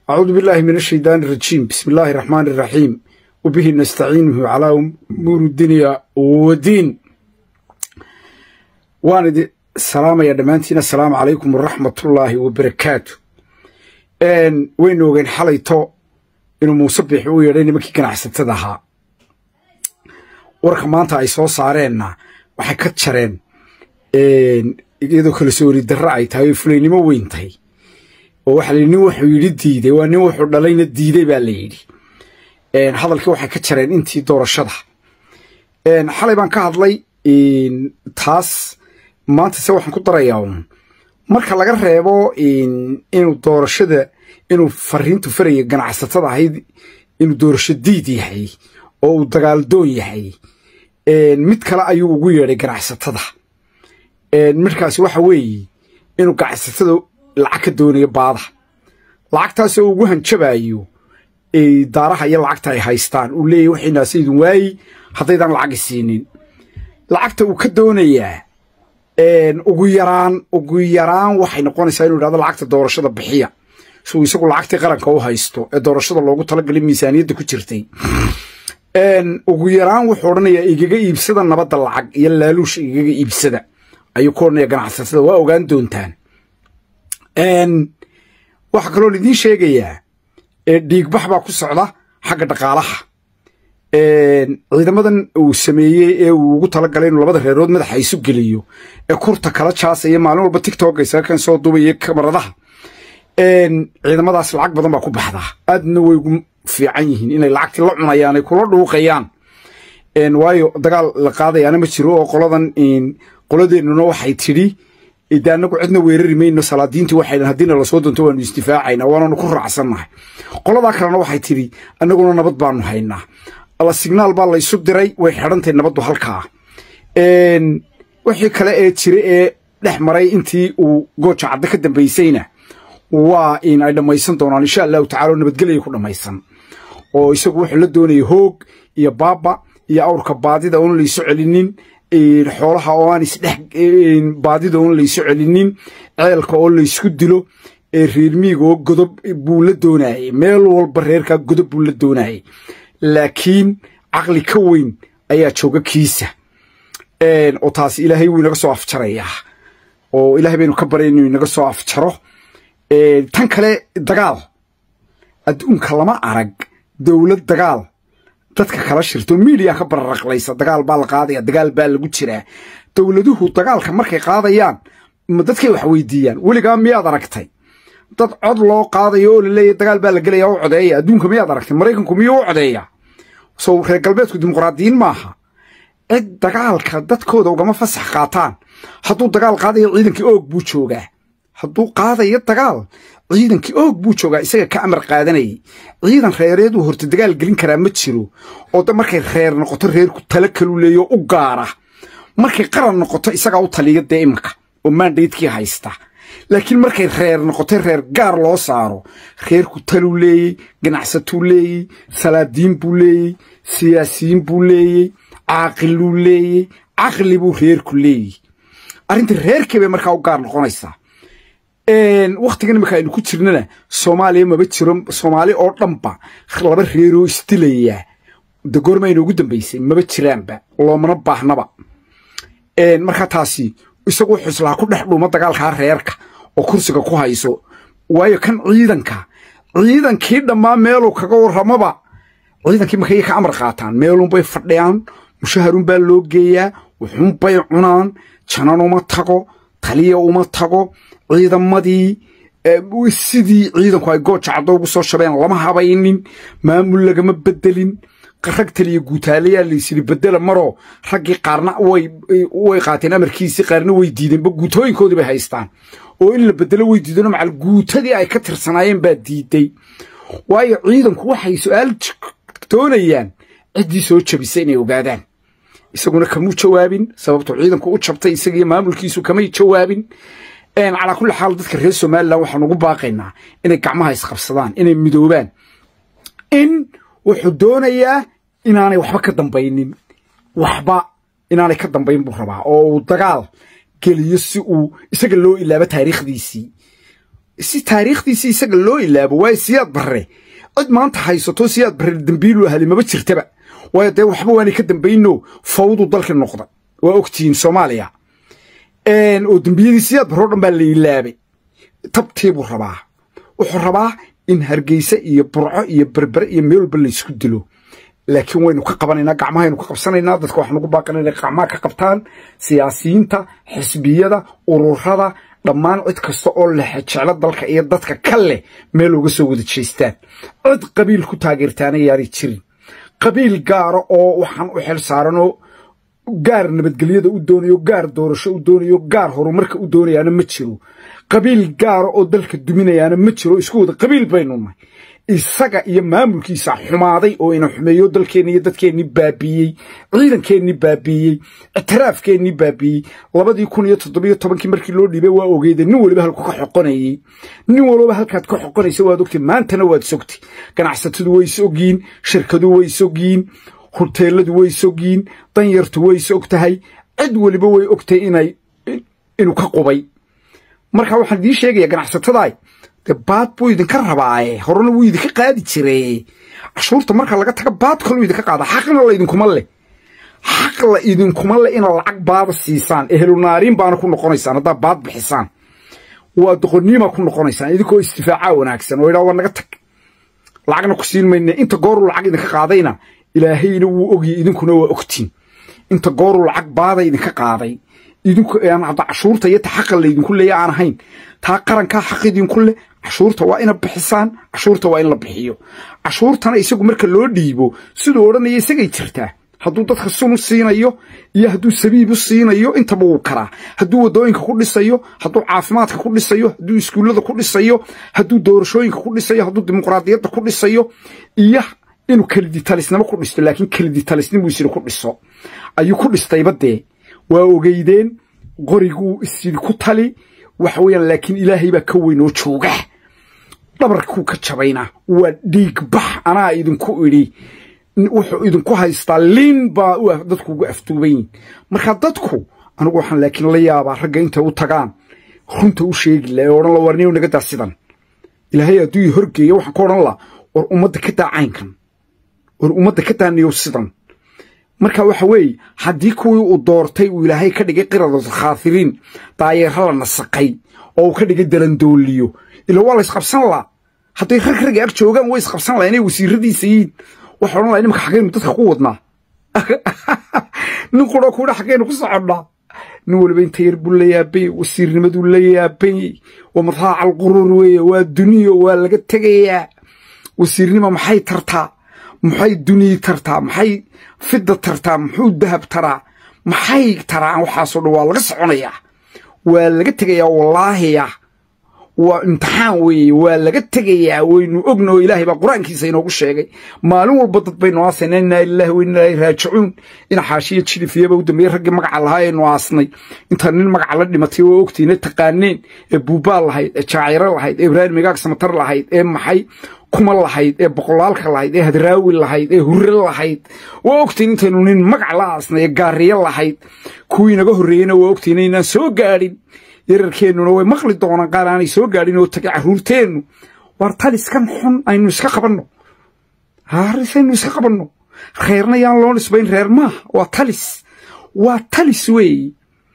أعوذ بالله من الشيطان الرجيم بسم الله الرحمن الرحيم وبه نستعينه على أمور الدنيا والدين وانا السلام يا دمانتين السلام عليكم ورحمة الله وبركاته ان وين وين حليتو inuu muuse bixi u yeedhay nimankii ganacsatada ahaa warka maanta ay soo saareenna waxay ka jareen iyadoo kala soori darra ay tahay oo fulaynimo weyn tahay oo waxa layidhi nin wuxuu yidhi diiday waa nin wuxuu dhalayna diiday baa la yidhi hadalkii waxay ka jareen intii doorashada xalay baan ka hadlay taas maanta se waxaan ku darayaa un marka laga reebo inuu doorashada inuu fariintu faraya ganacsatada ahayd inuu doorasho diid yahay oo uu dagaaldoon yahay mid kale ayuu ugu yeedhay ganacsatada midkaasi waxa weeye inuu ganacsatada lacag ka doonayo baada lacagtaasoo ugu hanjabayo daaraha iyo lacagta ay haystaan uu leeyahy waxaynaase idin waayi haddaydaan lacagi siinin lacagta uu ka doonayaa ugu yaraan ugu yaraan waxay noqonaysaa inuu idhahdo lacagta doorashada bixiya suu isagu lacagtii qaranka u haysto ee doorashada loogu talagalay miisaaniyadda ku jirtay ugu yaraan wuxuu odhanayaa igaga iibsada nabadda lacag iyo laaluusha igaga iibsada ayuu ku odhanaya ganacsatada waa ogaan doontaan waxaa kaloo idiin sheegayaa dhiigbax baa ku socda xagga dhaqaalaha ciidamadan uu sameeyey ee uu ugu talagalay inuu labada reerood madaxa isu geliyo ee kurta kala jaasaya maalin walba tictok isaga kan soo duubaya kamaradaha ciidamadaas lacag badan baa ku baxdaa aadna way ugu fiican yihiin inay lacagtii la cunayaan ay kula dhuuqayaan waayo dagaal la qaadayaana ma jiro oo qoladan qoladeennuna waxay tidhi de anagu cidna weerari mayno salaadiintii waxay haddiina lasoo doonto waanu isdifaacayna waananu ku raacsannahay qoladaa kalena waxay tidhi annaguna nabad baanu haynaa alla signaal baa laysu diray way xidhantahy nabaddu halkaa wixii kale ee jira ee dhex maray intii uu gooja cadde ka dambaysayna waa in ay dhammaysan doonaan insha allahu tacala oo nabadgelya ku dhammaysan oo isagu wuxuu la doonaya hoog iyo baaba iyo awrka baadida oon laysu celinin xoolaha oo aan isdhex baadida oon laysu celinin ceelka oo laysku dilo reermiiga oo godob buu la doonayay meel walba reerkaa godob buu la doonayay laakiin caqli ka weyn ayaa jooga kiisa oo taasi ilaahay wuu inaga soo afjarayaa oo ilahay baynu ka barya inuu inaga soo afjaro tan kale dagaal adduunka lama arag dowlad dagaal dadka kala shirto miidiya ka bararaqlaysa dagaal baa la qaadaya dagaal baa lagu jiraa dowladuhu dagaalka markay qaadayaan dadkay wax weydiiyaan weligaa miyaad aragtay dad cod loo qaadayo oo laleeyahy dagaal baa la gelaya u codeeya adduunka miyaad aragtay maraykanku miyuu u codeeya sow reer galbeedku dimuqraadiyiin maaha cid dagaalka dadkooda ugama fasax qaataan hadduu dagaal qaadayo ciidankii oog buu joogaa hadduu qaadayo dagaal ciidankii oog buu joogaa isaga ka amar qaadanayay ciidan reereed uu horta dagaal gelin karaa ma jiro oo da markay reer noqoto reerku tala kalu leeyo u gaara markay qaran noqoto isagaa u taliya dee imanka oo maandaydkii haysta laakiin markay reer noqoto reer gaar loo saaro reerku taluu leeyey ganacsatuu leeyey salaadiin buu leeyey siyaasiyiin buu leeyey caaqiluu leeyey caqli buu reerku leeyey arrinta reerkii bay markaa u gaar noqonaysaa wakhtigan iminka aynu ku jirnana soomaaliya maba jiro soomaali oo dhanba laba reeroo isdilaya de goormayna ugu dambaysay maba jiraanba loomana baahnaba markaa taasi isagu wuxuu islaa ku dhex dhuuma dagaalkaa reerka oo kursiga ku hayso waayo kan ciidanka ciidankii dhammaa meeluu kaga warramaba ciidankii markay ka amar qaataan meelunbay fadhiyaan mushaharunbaa loo geeyaa wuxuunbay cunaan janan uma tago taliya uma tago ciidamadii sidii ciidanku ay gooja caddo ugu soo shabeen lama habaynin maamul lagama bedelin rag taliya guutaalayaa laysyidhi bedela maroo raggii qaarna way qaateen amarkiisii qaarna way diideenba guutooyinkoodii bay haystaan oo in la bedelo way diideen macal guutadii ay ka tirsanaayeen baa diiday waayo ciidanku waxay su-aal doonayaan ciddii soo jabisa inay ogaadaan isaguna kamuu jawaabin sababtuu ciidanku u jabtay isagiiyo maamulkiisu kamay jawaabin calaa kulli xaal dadka reer somalilan waxaan ugu baaqaynaa inay gacmaha isqabsadaan inay midoobaan in wuxuu doonayaa inaanay waxba ka dambaynin waxba inaanay ka dambayn buu rabaa oo uu dagaal geliyo si uu isaga loo ilaabo taariikhdiisii si taariikhdiisi isaga loo ilaabo waayo siyaad barre cid maanta haysato siyaad barre dambiilu ahli maba jirtaba waayo dee waxba waanay ka dambayno fawdu dalka noqda waa ogtihiin soomaaliya oo dembiyadii siyaad barre o dhan baa la ilaabay tabtiibuu rabaa wuxuu rabaa in hargeysa iyo burco iyo berbere iyo meel walba laysku dilo laakiin waynu ka qabanaynaa gacmahaynu ka qabsanaynaa dadka waxaan ugu baaqana inay gacmaha ka qabtaan siyaasiyiinta xisbiyada ururada dhammaan cid kasta oo leh jeclo dalka iyo dadka ka leh meel uga soo wada jeestaan cid qabiil ku taageertaana yaanay jirin qabiil gaara oo waxaan u xil saaranoo gaar nabadgelyada u doonayo gaar doorasho u doonayo gaar horumarka u doonayaana ma jiro qabiil gaara oo dalka duminayaana ma jiro isku wada qabiil baynu nahay isaga iyo maamulkiisa xumaaday oo ina xumeeyo dalkeenni iyo dadkeennii baabiiyey ciidankeennii baabiiyey ictiraafkeennii baabiiyey labadii kun iyo toddobiyo tobankii markii loo dhiibay waa ogeydeen nin waliba halku ka xoqonayey nin waliba halkaad ka xoqonaysa waad ogtay maantana waad sogtay ganacsatadu way isogyiin shirkadu way isogyiin huteeladu way isogyiin danyartu way is og tahay cid weliba way ogtahay inay inuu ka qubay marka waxaan idiin sheegaya ganacsatadaay dee baad buu idinka rabaaye horena wuu idinka qaadi jire cashuurta marka laga taga baad kaluu idinka qaada xaqna laydinkuma leh xaq la idinkuma leh inaad lacag baada siisaan ehlunaariin baana ku noqonaysaan haddaad baad bixisaan waa doqoniima ku noqonaysaan idinkoo istifaaca wanaagsan oo idhaa waa naga tag lacagna ku siin mayne inta gooruu lacag idinka qaadayna ilaahayna wuu ogyahy idinkuna waa ogtiin inta gooruu lacag baada idinka qaaday idinku hadda cashuurta iyo ta xaqa laydinku leeya aan ahayn taa qarankaa xaq idinku leh cashuurta waa ina bixisaan cashuurta waa in la bixiyo cashuurtana isagu marka loo dhiibo siduu odhanaya isagay jirtaa hadduu dadka sun u siinayo iyo hadduu sabiib u siinayo intaba wuu karaa hadduu waddooyinka ku dhisayo hadduu caafimaadka ku dhisayo hadduu iskuullada ku dhisayo hadduu doorashooyinka ku dhisayo hadduu dimuqraadiyadda ku dhisayo iyo inuu keliditalisnimo ku dhisto laakiin keliditalisnimuu isiri ku dhiso ayuu ku dhistayba dee waa ogeydeen qoriguu isyidi ku tali waxa weeyaan laakiin ilaahay baa ka weyn oo jooga dhabarkuu ka jabayna waa dhiig bax anaa idinku idhi wuxuu idinku haystaa liin baa dadku ugu aftuuban yihin marka dadku anigu waxaan laakiin la yaabaa ragga intay u tagaan runta u sheegi laha ee odhan la warniyow naga daa sidan ilaahay hadduu i horgeeyo waxaan ka odhan laha war ummadda ka daa caynkan war ummadda ka daaniyow sidan marka waxa weeye haddii kuwii uu doortay uu ilaahay ka dhigay qiradulkhaathiriin daayeero la nasaqay oo uu ka dhigay dalandooliyo ila waa la isqabsan laa hadday rag ragga ag joogaan way isqabsan laha inay wasiiradiisa yihiin waxa odhan laha nimanka xaggaynu dadka ku wadnaa nin quroo kuudha xaggaynu ku soconnaa nin waliba inta yar buu la yaabay wasiirnimaduu la yaabay waa madaaca alquruur weeye waa duniyo waa laga tegayaa wasiirnima maxay tartaa maxay duniyi tartaa maxay fidda tartaa muxuu dahab taraa maxay taraan waxaasoo dhan waa laga soconayaa waa laga tegayaa wallaahiya waa imtixaan weeye waa laga tegayaa waynu ogna oo ilaahay baa qur-aankiisa inoogu sheegay maalin walba dad baynu aasayna innaa ilaahi wa innaa ilaahi raajicuun ina xaashiya jilifiyaba u dambeeyey raggii magaca lahaa aynu aasnay inta nin magaca la dhimatay waa ogtiina taqaaneen ee buubaal lahayd ee jaaciro lahayd ee ibraahim migaag samatar lahayd ee maxay kuma lahayd ee boqolaalka lahayd ee hadraawi lahayd ee hurre lahayd waa ogtiin intaynu nin magac la aasnay ee gaariyo lahayd kuwii naga horreeyeyna waa ogtiin inaynaan soo gaadhin yararkeennuna way maqli doonaan qaar aanay soo gaadhin oo tagay carruurteennu waar taliskan xun aynu iska qabanno harisaynu iska qabanno reerna yaan loo nisbayn reer maaha waa talis waa talis weeye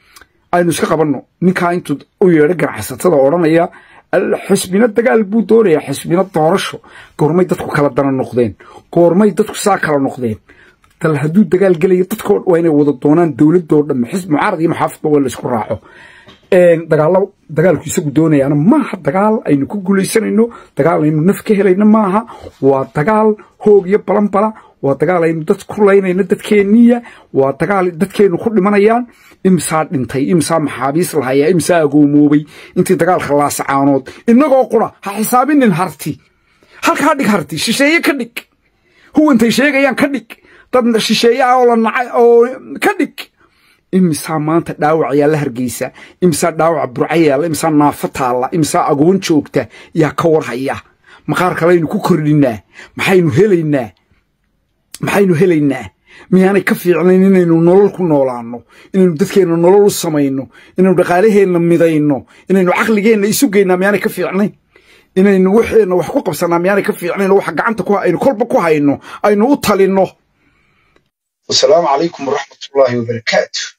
aynu iska qabanno ninkaa intuu u yeedho ganacsatada odhanaya xisbina dagaal buu doonayaa xisbina doorasho goormay dadku kala dana noqdeen goormay dadku saa kala noqdeen dal hadduu dagaal gelayo dadko waa inay wada doonaan dowladoo dhamme xisb mucaarad iyo maxaafidba waa laysku raaco dagaalo dagaalku isagu doonayaana maaha dagaal aynu ku guulaysanayno dagaal aynu naf ka helayno maaha waa dagaal hoog iyo balanbala waa dagaal aynu dad ku laynayno dadkeenniya waa dagaal dadkeennu ku dhimanayaan imsaa dhintay imsaa maxaabiis lahayaa imsaa agoomoobay intii dagaalka laasacaanood innagoo qura ha xisaabinin harti halkaa dhig harti shisheeye ka dhig huwantay sheegayaan ka dhig dad shisheeye ah oo la nacay oo ka dhig imisaa maanta dhaawac yaa la hargeysa imisaa dhaawac burca yaalla imisaa naafo taalla imisaa agoon joogta yaa ka warhaya maqaar kalaynu ku kordhinaa maxaynu helaynaa maxaynu helaynaa miyaanay ka fiicnayn inaynu nolol ku noolaanno inaynu dadkeenna nolol u samayno inaynu dhaqaalaheenna midayno inaynu caqligeenna isu geynaa miyaanay ka fiicnayn inaynu waxeenna wax ku qabsanaa miyaanay ka fiicnayn oo waxa gacanta ku aynu kolba ku hayno aynu u talinno wasalaamu calaykum waraxmatullaahi wabarakaatu